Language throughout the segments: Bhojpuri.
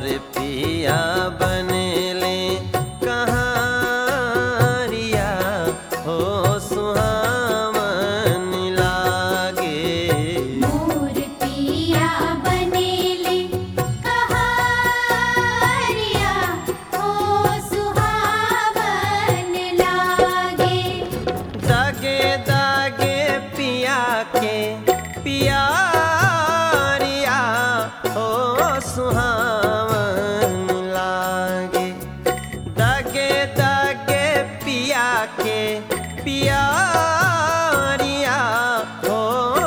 मोर पिया बनेले कहारिया हो सुहावन लागे मोर पिया बनेले कहारिया हो सुहावन लागे दागे दागे पिया के पियारिया हो सुहावन लागे दागे दागे पिया के पियारिया हो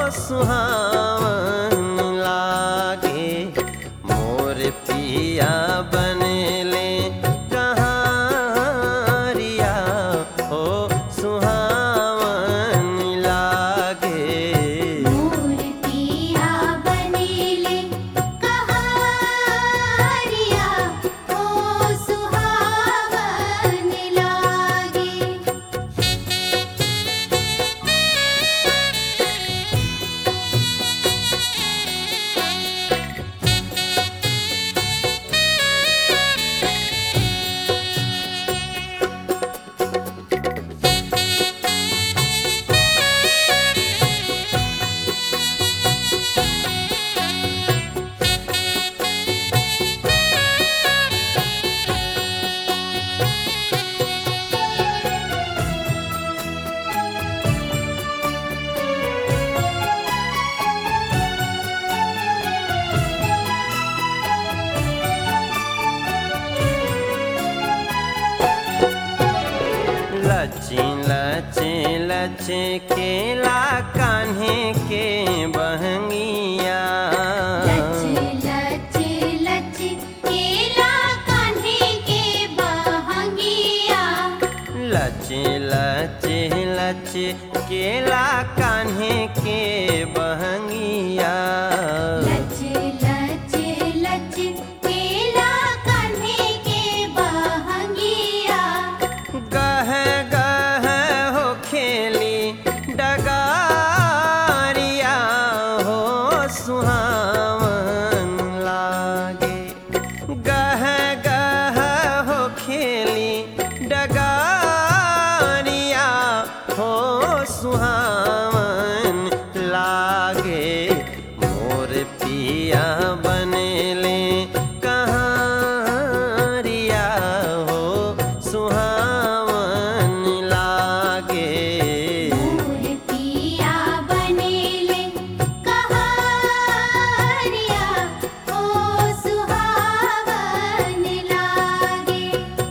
सुहावन लागे मोर पिया बनेले कहारिया हो सुहावन लागे मोर पिया बनेले कहारिया हो सुहावन लागे लची लचे लचे केला कान्हे के बहंगिया लच लच लच केला कान्हे के बहंगिया लचे लचे लचे केला कान्हे के बहंगिया लच लच लच केला कान्हे के बहंगिया गह गह हो खेली डगारिया हो सुहावन लागे गह गह हो खेली डगारिया हो सुहावन लागे मोर पिया बनेले कहारिया हो सुहावन लागे मोर पिया बनेले कहारिया हो सुहावन लागे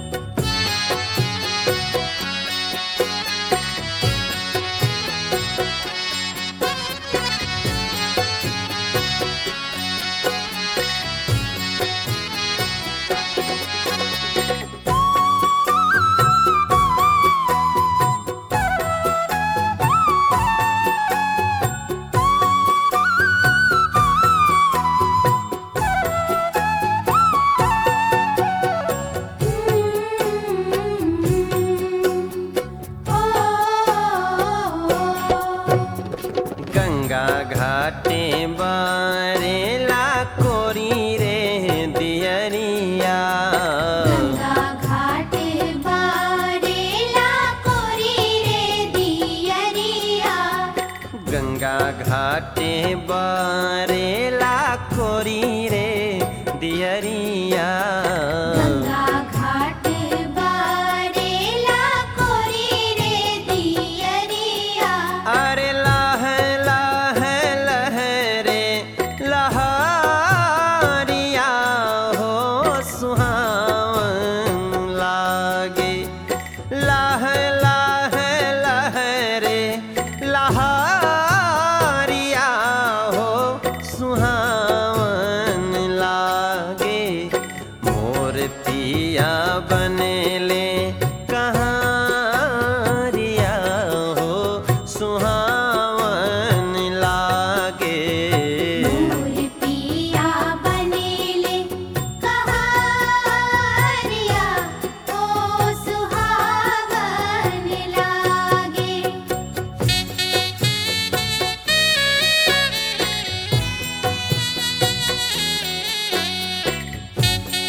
गंगा घाटे बारेला कोरी रे दियरिया गंगा घाटे बारेला कोरी रे दियरिया गंगा घाटे बारेला कोरी रे दियरिया गंगा घाट बारेला कोरी रे दियरिया अरे लाह लाह लहरे लहारिया हो सुहावन लागे लाह लाह लहरे लहारिया हो सुहावन लागे मोर पिया बनेले कहारिया हो सुहावन लागे मोर पिया बनेले कहारिया हो सुहावन लागे रे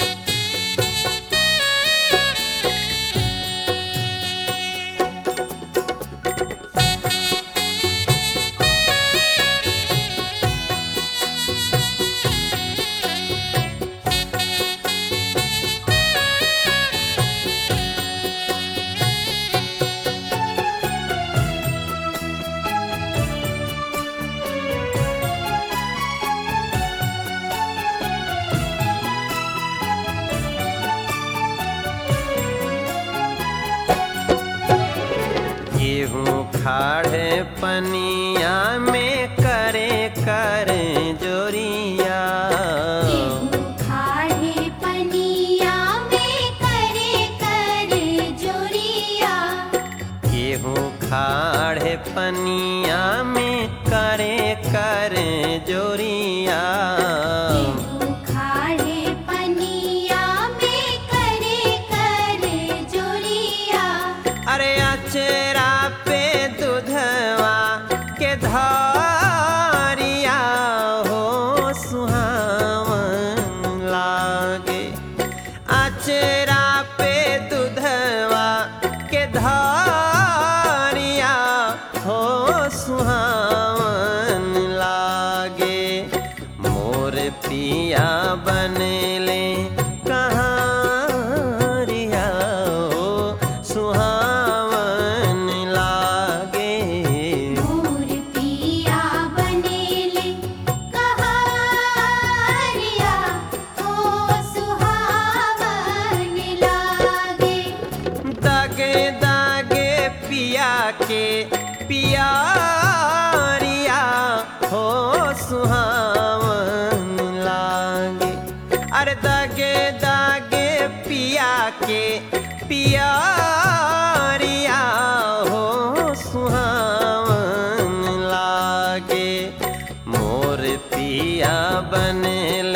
खाड़े पनिया में करे कर जोरिया केहू खाड़े पनिया में करे कर जोरिया गेहूँ खाड़े पनिया में करे कर जोरिया केहू खाड़े पनिया में करे कर जोरिया अरे अचरा पे दूधवा के धारिया हो सुहावन लागे अचरा पे दूधवा के धारिया हो सुहावन लागे मोर पिया बनले कहाँ रिया हो सुहावन लागे मोर पिया बनेले कहारिया ओ सुहावन लागे दागे दागे पिया के पियारिया हो सुहावन लागे अरे दागे दागे पिया के पियारिया हो सुहावन लागे मोर पिया बनले